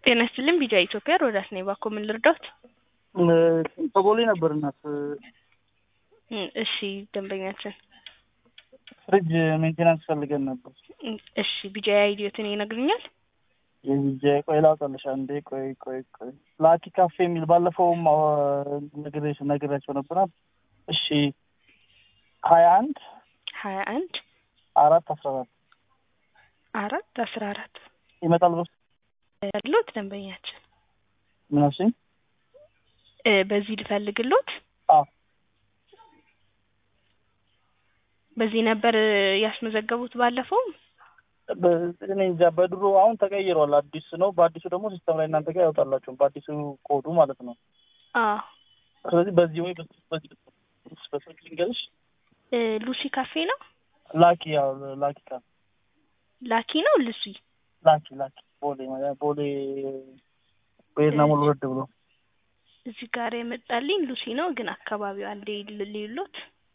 ጤና ይስጥልኝ ቢጃ ኢትዮጵያ ሮዳስ ነኝ። እባክዎ ምን ልርዳዎት? በቦሌ ነበር እናት እም፣ እሺ ደንበኛችን ፍሪጅ ሜንቴናንስ ፈልገን ነበር። እም፣ እሺ ቢጃ አይዲዮትን ይነግሩኛል? የቢጃ ቆይ ላውጣልሽ አንዴ። ቆይ ቆይ ቆይ ላኪ ካፌ የሚል ባለፈውም ነግሬሽ ነግሬያቸው ነበረ። እሺ ሀያ አንድ ሀያ አንድ አራት አስራ አራት አራት አስራ አራት ይመጣል በስ ያሉት ደንበኛችን ምን አልሽኝ? እ፣ በዚህ ልፈልግሎት አዎ በዚህ ነበር ያስመዘገቡት ባለፈው በ- እኔ እንጃ በድሮ አሁን ተቀይሯል። አዲስ ነው። በአዲሱ ደግሞ ሲስተም ላይ እናንተ ጋር ያወጣላችሁም በአዲሱ ኮዱ ማለት ነው። አዎ ስለዚህ በዚህ ወይ በዚህ በዚህ በስልክ ልንገርሽ እ፣ ሉሲ ካፌ ነው ላኪ ያው ላኪ ካፌ ላኪ ነው ሉሲ ላኪ ላኪ ቦሌ ማለት ቦሌ በየትና ሙሉ ረድ ብሎ እዚህ ጋር የመጣልኝ ሉሲ ነው፣ ግን አካባቢው አንዴ ልዩሎት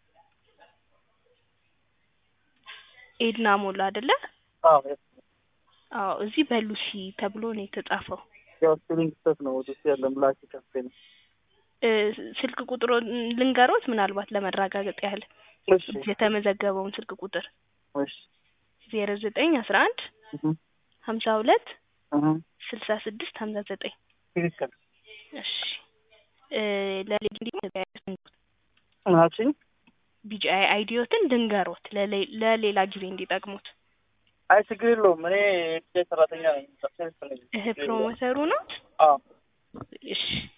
ኤድና ሞላ አይደለ? አዎ አዎ እዚህ በሉሲ ተብሎ ነው የተጻፈው። ያው ስፔሊንግ ስህተት ነው። ወደ ውስጥ ያለም ላኪ ካፌ ነው። እ፣ ስልክ ቁጥሮ ልንገሮት ምናልባት ለመረጋገጥ ያህል እሺ የተመዘገበውን ስልክ ቁጥር እሺ ዜሮ ዘጠኝ አስራ አንድ እህ ሀምሳ ሁለት እህ ስልሳ ስድስት ሀምሳ ዘጠኝ ትክክል እሺ እ፣ ለሌ- ምን አልሽኝ? ቢጂአይ አይዲዮትን ድንገሮት ለሌ- ለሌላ ጊዜ እንዲጠቅሙት። አይ ችግር የለውም። እኔ የቢጃይ ሰራተኛ ነኝ። ሰርቪስ ነኝ። እህ ፕሮሞተሩ ነው። አዎ እሺ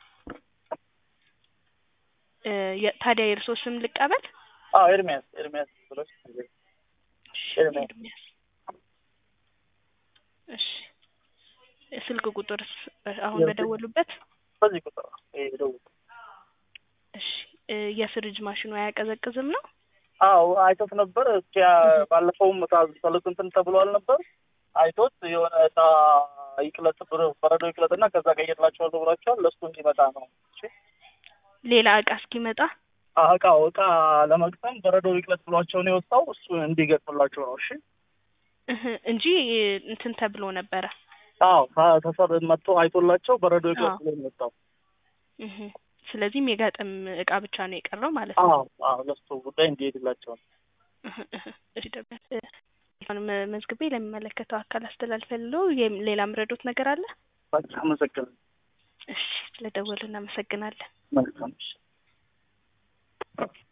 እ፣ የ- ታዲያ የእርሶ ስም ልቀበል? አዎ ኤርሚያስ ኤርሚያስ ብለሽ እሺ ኤርሚያስ። ኤርሚያስ። እሺ ስልክ ቁጥርስ አሁን ያው በደወሉበት? በዚህ ቁጥር ነው ይሄ ደውል። እሺ እ፣ የፍሪጅ ማሽኑ አያቀዘቅዝም ነው? አዎ አይቶት ነበር። እስኪ ባለፈውም ታዘሉት እንትን ተብሏል ነበር። አይቶት የሆነ እጣ ይቅለጥ ብር- በረዶ ይቅለጥና ከዛ ቀይርላቸዋለሁ ብሏቸዋል። ለእሱ እንዲመጣ ነው። እሺ ሌላ እቃ እስኪመጣ አዎ፣ እቃው እቃ ለመግጠም በረዶ ይቅለጥ ብሏቸው ነው የወጣው። እሱ እንዲገጥምላቸው ነው። እሺ እህ እንጂ እንትን ተብሎ ነበረ። አዎ ታ- ተሰር መጥቶ አይቶላቸው በረዶ ይቅለጥ አዎ። ብሎ ነው የወጣው። እህ ስለዚህም የጋጠም እቃ ብቻ ነው የቀረው ማለት ነው። አዎ አዎ ለእሱ ጉዳይ እንዲሄድላቸው ነው። እህ እህ እሺ ደግሞ እ፣ አሁን መ- መዝግቤ ለሚመለከተው አካል አስተላልፈልሎ የም- ሌላ ምረዶት ነገር አለ? በቃ አመሰግናለሁ። እሺ ስለደወሉ እናመሰግናለን። መልካም እሺ